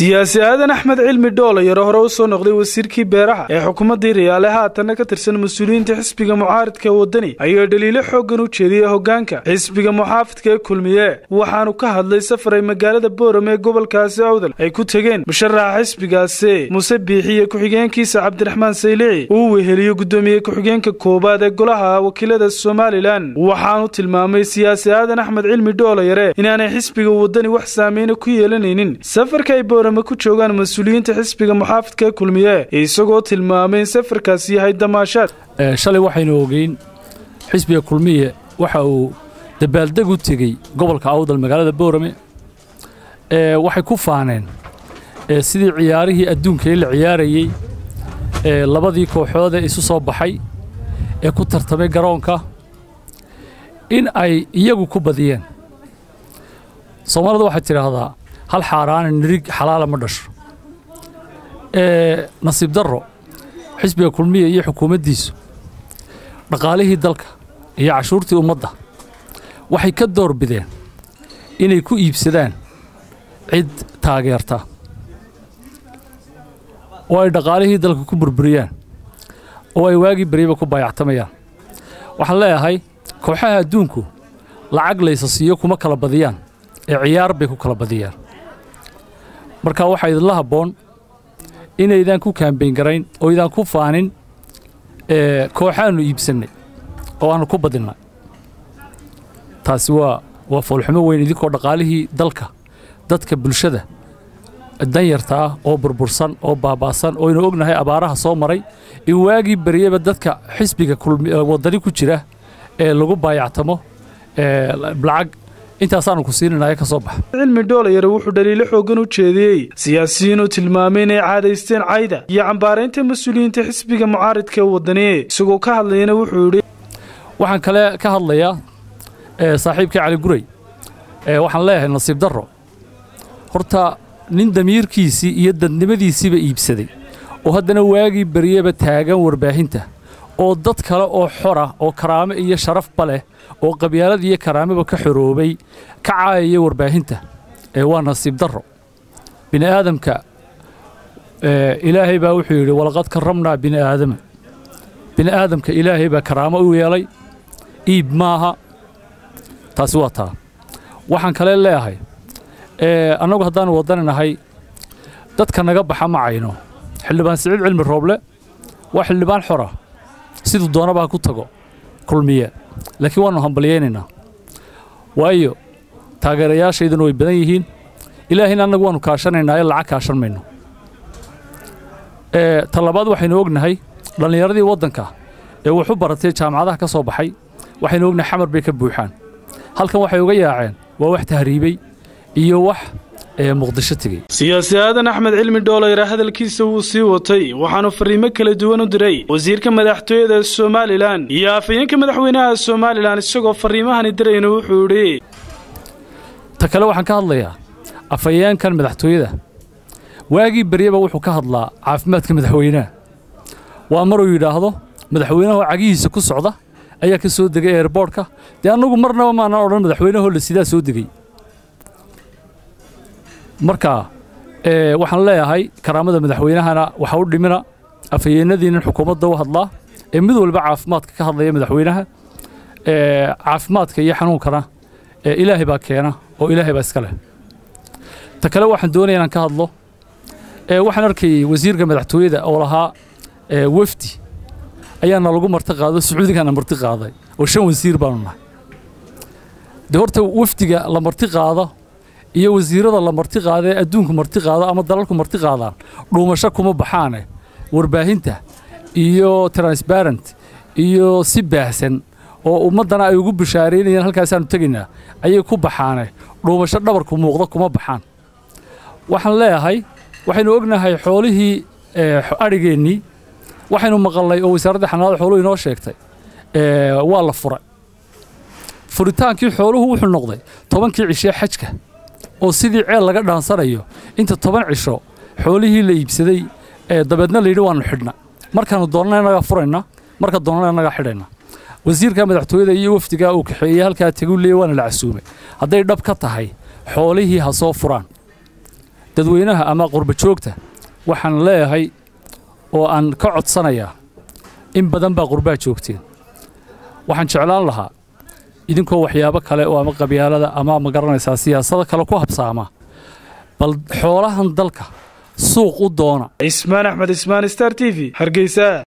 siyaasi aadan axmed cilmi dhoolayaro hore u soo noqday wasiirkii beeraha ee xukuumaddii riyaale haatanna ka tirsan mas-uuliyiinta xisbiga mucaaridka wadani ayaa dhaliilo xooggan u jeediyey hoggaanka xisbiga muxaafidka ee kulmiye waxaanu ka hadlay safar ay magaalada boorame ee gobolkaasi awdal ay ku tegeen musharaxa xisbigaasi muse biixi iyo ku-xigeenkiisa cabdiraxmaan saylici uu weheliyo guddoomiye ku-xigeenka koowaad ee golaha wakiilada somalilan waxaanu tilmaamay siyaasi aadan axmed cilmi dhoolayare inaanay xisbiga wadani wax saameyna ku yeelanaynin safarka ay boorame ku joogaan mas-uuliyiinta xisbiga muxaafidka ee kulmiye isagoo tilmaamay in safarkaasi yahay damaashaad shalay waxaynu ogeyn xisbiga kulmiye waxa uu dabaaldeg u tegey gobolka awdal magaalada boorame waxay ku faaneen sidii ciyaarihii adduunkii la ciyaarayey labadii kooxood ee isu soo baxay ee ku tartamay garoonka in ay iyagu ku badiyeen soomaalida waxay tidhaahdaa hal xaaraana nirig xalaala ma dhasho nasiib darro xisbiga kulmiya iyo xukuumaddiisu dhaqaalihii dalka iyo cashuurtii ummadda waxay ka door bideen inay ku iibsadaan cid taageerta oo ay dhaqaalihii dalka ku burburiyaan oo ay waagii baryaba ku baayactamayaan waxaan leeyahay kooxaha adduunku lacag laysa siiyo kuma kala badiyaan ee ciyaar bay ku kala badiyaan marka waxaa idinla habboon inaydaan ku kaambayn garayn oo idaan ku faanin kooxaannu iibsannay oo aannu ku badinnay taasi waa waa foolxumo weyn idinkoo dhaqaalihii dalka dadka bulshada danyarta ah oo burbursan oo baaba'san oo aynu ognahay abaaraha soo maray in waagii baryaba dadka xisbiga waddani ku jira ee lagu baayactamo lacag intaasaanu ku siinanaya ka soo baxa cilmi dhoolayare wuxuu dhaliilo xooggan u jeediyey siyaasiyiinuu tilmaamay inay caadaysteen cayda iyo cambaaraynta mas-uuliyiinta xisbiga mucaaridka ee wadani isagoo ka hadlayana wuxuu yidhi waxaan kale ka hadlayaa saaxiibkii cali guray waxaan leeyahay nasiib darro horta nin damiirkiisii iyo dadnimadiisiiba iibsaday oo haddana waagii baryaba taagan warbaahinta oo dad kale oo xora oo karaamo iyo sharafba leh oo qabyaalad iyo karaamaba ka xoroobay ka caayaya warbaahinta ee waa nasiib darro bini aadamka ilaahay baa wuxuu yidhi walaqad karramnaa bini aadama bini aadamka ilaahay baa karaamo u yeelay iib maaha taasi waa taa waxaan kale leeyahay annagu haddaanu waddani nahay dadka naga baxa ma cayno xildhibaan siciid cilmi rooble waa xildhibaan xora siduu doonaba ha ku tago kulmiye laakiin waannu hambalyaynaynaa waayo taageerayaashayduna way badan yihiin ilaahayna annagu waannu kaashanaynaa ee lacag kaashan mayno ta labaad waxaynu ognahay dhallinyaradii waddanka ee wuxu baratay jaamacadaha ka soo baxay waxaynu ognahay xamar bay ka buuxaan halkan waxay uga yaaceen waa wax tahriibey iyo wax muqdisho tegey siyaasi aadan axmed cilmi dhoolayre hadalkiisa wuu sii watay waxaanu fariimo kala duwan u diray wasiirka madaxtooyada somalilan iyo afhayeenka madaxweynaha somalilan isagoo fariimahani dirayna wuxuu idhi ta kale waxaan ka hadlayaa afhayeenkan madaxtooyada waagii baryaba wuxuu ka hadlaa caafimaadka madaxweynaha waa maruu yidhaahdo madaxweynaho cagihiisa ku socda ayaa ka soo degay eerboorhka dee annagu marnaba maanaan odhan madaxweynahoo la sidaa soo degey marka waxaan leeyahay karaamada madaxweynahana waxa u dhimina afhayeennadiinan xukuumadda u hadlaa ee mid walba caafimaadka ka hadlaya madaxweynaha caafimaadka iyo xanuunkana ilaahay baa keena oo ilaahay baa iska leh ta kale waxaan doonaya inaan ka hadlo waxaan arkayey wasiirka madaxtooyada oo lahaa wefdi ayaana lagu marti qaado sacuudigaana marti qaaday oo shan wasiir baanu nahay dee horta wefdiga la marti qaado iyo wasiirada la marti qaada ee adduunku marti qaado ama dalalku marti qaadaan dhuumasho kuma baxaane warbaahinta iyo transbarent iyo si baahsan oo ummaddana ay ugu bishaaraynayaan halkaasaannu tegaynaa ayay ku baxaane dhuumasho dhabarku muuqda kuma baxaan waxaan leeyahay waxaynu ognahay xoolihii adhigeennii waxaynu maqalnay oo wasaaradda xanaanada xooluhu inoo sheegtay waa la furay furitaankii xooluhu wuxuu noqday tobankii cishee xajka oo sidii ceel laga dhaansanayo inta toban cisho xoolihii la iibsaday dabeedna layidhi waannu xidhna markaannu doonnana innagaa furayna marka doonnana innagaa xidhayna wasiirka madaxtooyada iyo wafdigaa uu kaxeeyey halkaa teguu leeyay waana la casuumay hadday dhab ka tahay xoolihii ha soo furaan dadweynaha ama qurba joogta waxaan leeyahay oo aan ka codsanayaa in badan baa qurbaa joogteen waxaan jeclaan lahaa idinkoo waxyaabo kale oo ama qabyaalada ama ma garanaysaa siyaasado kale ku habsaama bal xoolahan dalka suuq u doona cismaan axmed ismaan star t v hargeysa